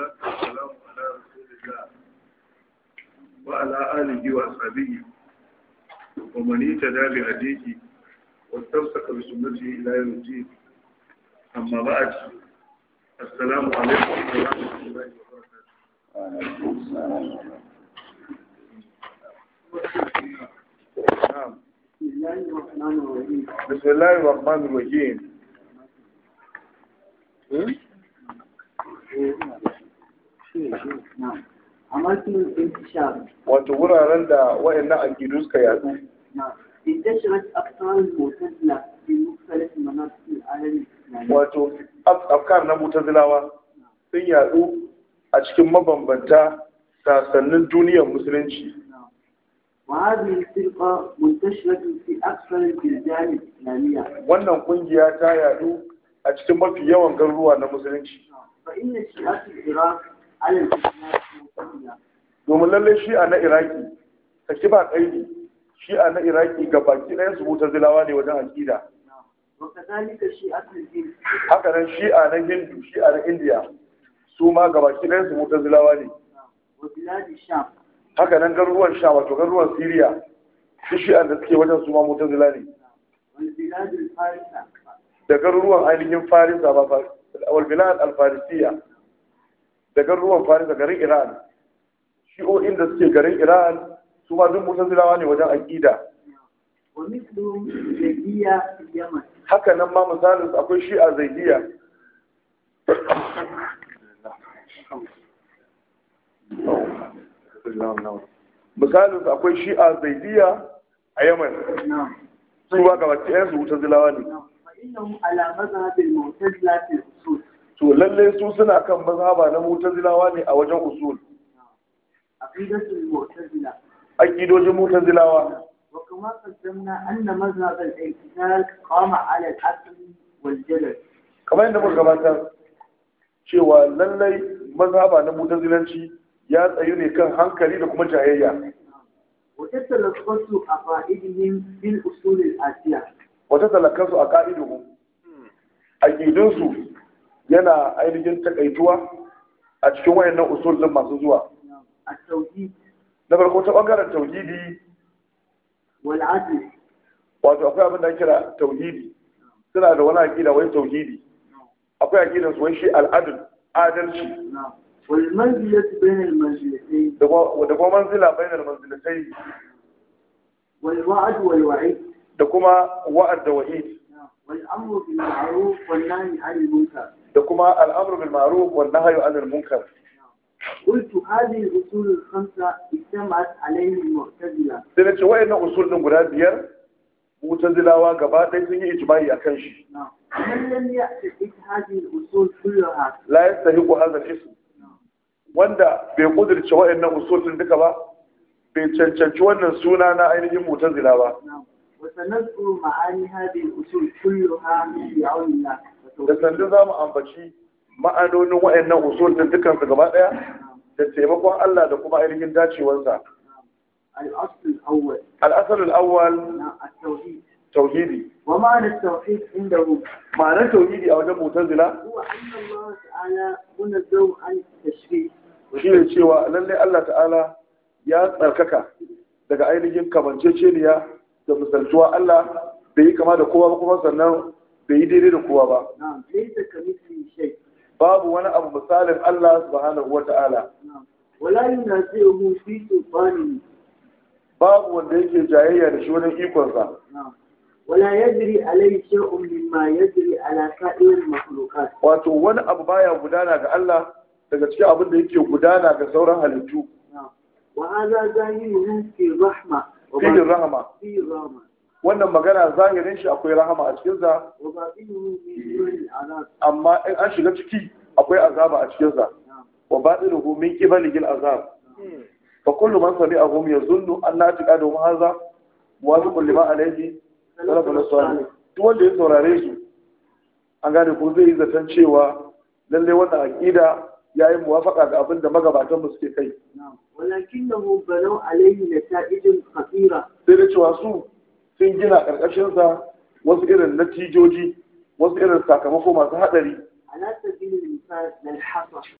والصلاة والسلام على رسول الله وعلى آله وأصحابه ومن اهتدى بهديه واستمسك بسنته إلى يوم الدين أما بعد السلام عليكم ورحمة الله وبركاته نعم بسم الله الرحمن الرحيم أماكن الانتشار wato wuraren da wayannan aƙidu suka yadu نعم انتشرت أفكار المعتزلة في مختلف مناطق العالم الإسلامي wato af- afkar na mutazilawa sun yadu a cikin mabambanta sasannin duniyar musulunci نعم. وهذه الفرقة منتشرة في أكثر البلدان الإسلامية wannan kungiya ta yadu a cikin mafi yawan garuruwa na musulunci نعم. فإن شيعة العراق على الإسلام معتزلة domin lallai shi'a na iraki saki ba kaidi shi'a na iraki ga baki ɗayan su mutazilawa ne wajen aƙida نعم. وكذلك شيعة الهند haka nan shi'a na hindu shi'a na indiya su ma ga baki ɗayan su mutazilawa ne نعم. وبلاد الشام haka nan garuruwan sha wato garuruwan siriya shi shi'an da suke wajen su ma mutazila ne والبلاد الفارسة da garuruwan ainihin farisa ba fa walbilad alfarisiya da garuruwan farisa garin iran shi'o'in da suke garin iran su ma duk mutazilawa ne wajen aƙida ومثلهم زيدية في اليمن haka nan ma misalin su akwai shi'a zaidiya misalin su akwai shi'a zaidiya a yaman نعم su ba gaba ɗayan su mutazilawa ne نعم. فإنهم على مذهب المعتزلة في الأصول to lalle su suna kan mazhaba na mutazilawa ne a wajen usul عقيدة المعتزلة aqidojin mutazilawa وكما قدمنا أن مذهب الاعتزال قام على العقل والجدل kamar yadda muka gabatar cewa lallai mazhaba na mutazilanci ya tsayu ne kan hankali da kuma jayayya وتتلخص عقائدهم في الأصول الآتية wata talakansu a ka'iduhu aqidunsu yana ainihin takaituwa a cikin wayannan usul din masu zuwa التوحيد na farko ta bangaren tauhidi والعدل wato akwai abin da ake kira tauhidi suna da wani aqida wai tauhidi akwai aqidan su wai shi al'adl adalci نعم. والمنزلة بين المنزلتين da kuma da kuma manzila bainal manzilatai والوعد والوعيد da kuma wa'ad da wa'id نعم. والأمر بالمعروف والنهي عن المنكر da kuma al'amru bil ma'ruf wan nahyu anil munkar قلت هذه الأصول الخمسة اجتمعت عليه المعتزلة sai na ce wayannan usul din guda biyar mutazilawa gaba ɗaya sun yi ijma'i akan shi نعم. من لم يعتقد هذه الأصول كلها la yastahiqu hadha al-ism wanda bai kudirce wayannan usul din duka ba bai cancanci wannan suna na ainihin mutazila ba نعم. وسنذكر معاني هذه الأصول كلها بعون الله da sandu za mu ambaci ma'anonin wayannan usul din dukan su gaba ɗaya da taimakon Allah da kuma ainihin dacewarsa الأصل الأول al-asal al-awwal نعم. التوحيد tauhidi ومعنى التوحيد عندهم ma'anar tauhidi a wajen mutazila هو أن الله تعالى منزه عن التشبيه shi ne cewa lallai Allah ta'ala ya tsarkaka daga ainihin kamanceceniya da misaltuwa Allah bai yi kama da kowa ba kuma sannan bai yi daidai da kowa ba نعم ليس كمثله شيء babu wani abu misalin Allah subhanahu wa ta'ala نعم ولا ينازعه في سلطانه babu wanda yake jayayya da shi wajen ikonsa نعم ولا يجري عليه شيء مما يجري على سائر المخلوقات wato wani abu baya gudana ga Allah daga cikin abin da yake gudana ga sauran halittu نعم وهذا ظاهره في الرحمة fihin rahama في الرحمة wannan magana zahirin shi akwai rahama a cikinsa وباطنه في دون العذاب amma in an shiga ciki akwai azaba a cikinsa نعم وباطنه من قبل العذاب فكل من سمعهم يظن ان اعتقادهم هذا موافق لما عليه سلف الصالح duk wanda ya saurare su an gane ko zai yi zaton cewa lalle wannan aqida yayi muwafaka ga abin da magabatan mu suke kai نعم ولكنه بنوا عليه نتائج خطيرة sai da cewa su sun gina karkashin sa wasu irin natijoji wasu irin sakamako masu hadari على سبيل المثال للحصر